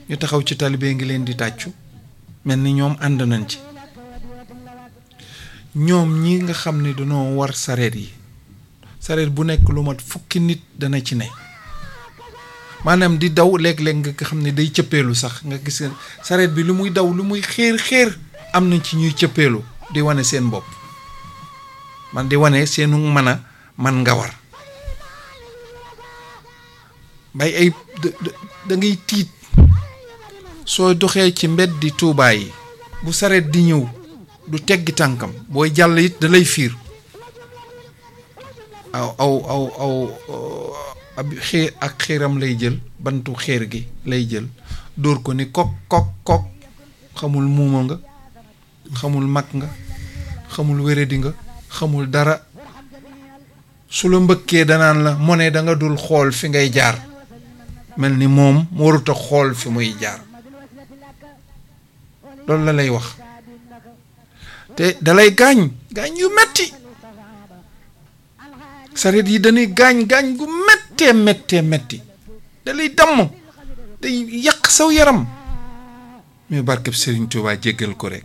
ñu taxaw ci talibé ngi leen di tàccu mel ni ñoom ànd nañ ci ñoom ñi nga xam ne dañoo war sareet yi sareet bu nekk lu mat fukki nit dana ci ne maanaam di daw léeg-léeg nga xam ne day cëppeelu sax nga gis sareet bi lu muy daw lu muy xéer xéer am na ci ñuy cëppeelu di wane seen bopp man di wane seenu mën a man nga war bay ay da ngay tiit soo doxee ci mbeddi Tuubaa yi bu sareet di ñëw du teggi tànkam booy jàll it da lay fiir aw aw aw aw ab xeer ak xeeram lay jël bantu xeer gi lay jël dóor ko ni kok kok kok xamul muuma nga xamul mag nga xamul wéradi nga xamul dara su la mbëkkee danaan la mo ne da nga dul xool fi ngay jaar mel ni moom waruta xool fi muy jaar loolu la lay wax te dalay gaañ gaañ yu metti sareet yi dañuy gaañ gaañ gu méttee méttee métti dalay damm day yàq saw yaram mais barkeb Serigne Touba jéggal ko rek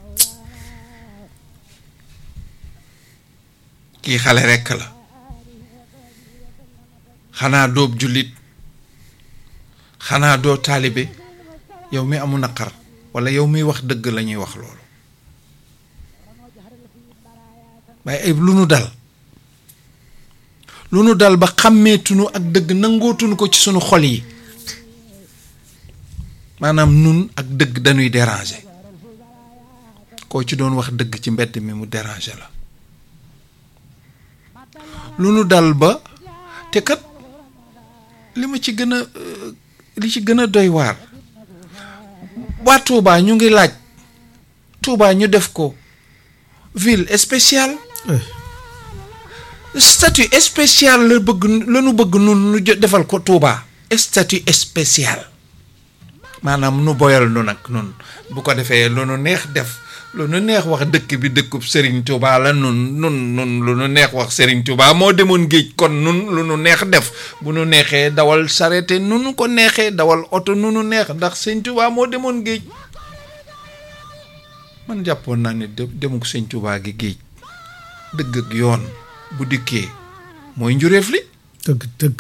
kii xale rekk la xanaa doob jullit xanaa doo taalibe yow mi amu naqar walla yow miy wax dëgg la ñuy wax loolu waaye ay lu nu dal lu nu dal ba xàmmeetunu ak dëgg nangootunu ko ci sunu xol yi maanaam nun ak dëgg dañuy déranger koo ci doon wax dëgg ci mbedd mi mu déranger la lu nu dal ba te kat li ma ci gën a li ci gën a doy waar waa Touba ñu ngi laaj Touba ñu def ko ville spéciale statut spécial la bëgg la nu bëgg nun nu defal ko Touba statut spécial maanaam nu boyal nu nag nun bu ko defee lu nu neex def lu nu neex wax dëkk bi dëkkub Serigne Touba la nun nun nun lu nu neex wax Serigne Touba moo demoon géej kon nun lu nu neex def bu nu neexee dawal sarete nu nu ko neexee dawal oto nu nu neex ndax Serigne Touba moo demoon géej man jàppoon naa ne demuk Serigne Touba gi géej dëgg ak yoon bu dikkee mooy njureef li dëgg dëgg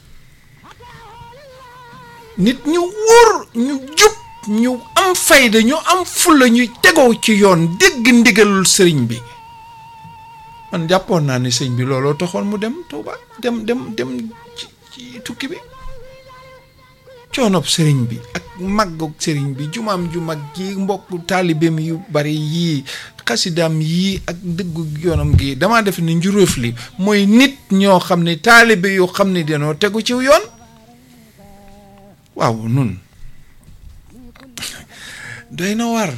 nit ñu wóor ñu jub ñu am fayda ñu am fulla ñu tegoo ci yoon dégg ndigalul sëriñ bi man jàppoon naa ne sëriñ bi looloo taxoon mu dem Touba dem dem dem ci ci tukki bi coonob sëriñ bi ak màggug sëriñ bi jumaam ju mag ji mbokk taalibeem yu bari yii xasidaam yii ak dëggu yoonam gi damaa def ni njuróof li mooy nit ñoo xam ne taalibe yoo xam ne dañoo tegu ci yoon waaw nun doy na war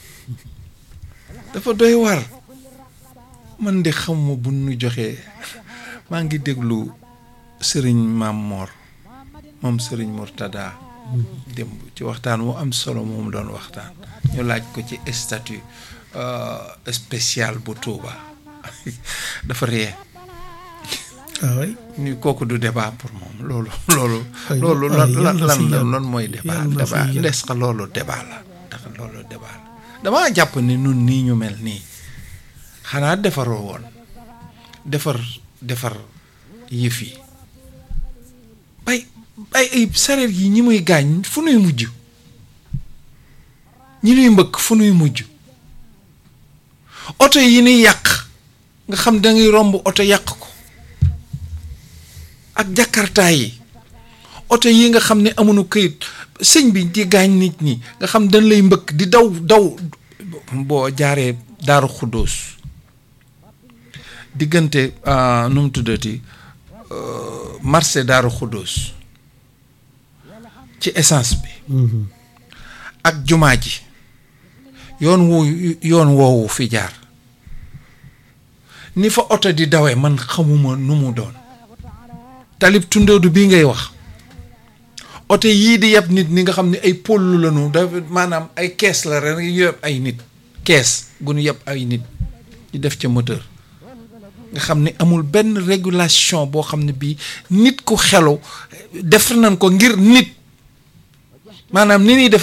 dafa doy war man de xamuma bu nu joxee maa ngi déglu sëriñ Maam Mor moom sëriñ Mourtada démb ci waxtaan wu am solo moom doon waxtaan ñu laaj ko ci statut spécial bu Touba dafa ree waaw ni kooku du débat pour moom loolu loolu loolu lan lan lan lan mooy débat débat ndes ka loolu débat la ndax loolu débat la damaa jàpp ni nun nii ñu mel nii xanaa defaroo woon defar defar yëf yi bay bay ay sareet yi ñi muy gaañ fu nuy mujj ñi nuy mbëkk fu nuy mujj oto yi nuy yàq nga xam da ngay romb oto yàq ko ak jakarta yi oto yi nga xam ne amuñu këyit sëñ bi di gaañ nit ñi nga xam dañ lay mbëkk di daw daw boo jaaree daaru xuddoos diggante nu mu tuddati marché daaru xuddoos ci essence bi ak jumaa ji yoon wu yoon woowu fi jaar ni fa oto di dawee man xamuma nu mu doon talib tundoodu bii ngay wax oto yii di yeb nit ni nga xam ne ay pollu lañu da maanaam ay kees la rek yu yeb ay nit kees gu ñu yeb ay nit di def ca moteur nga xam ne amul benn régulation boo xam ne bii nit ku xelu def nañ ko ngir nit maanaam ni ñuy def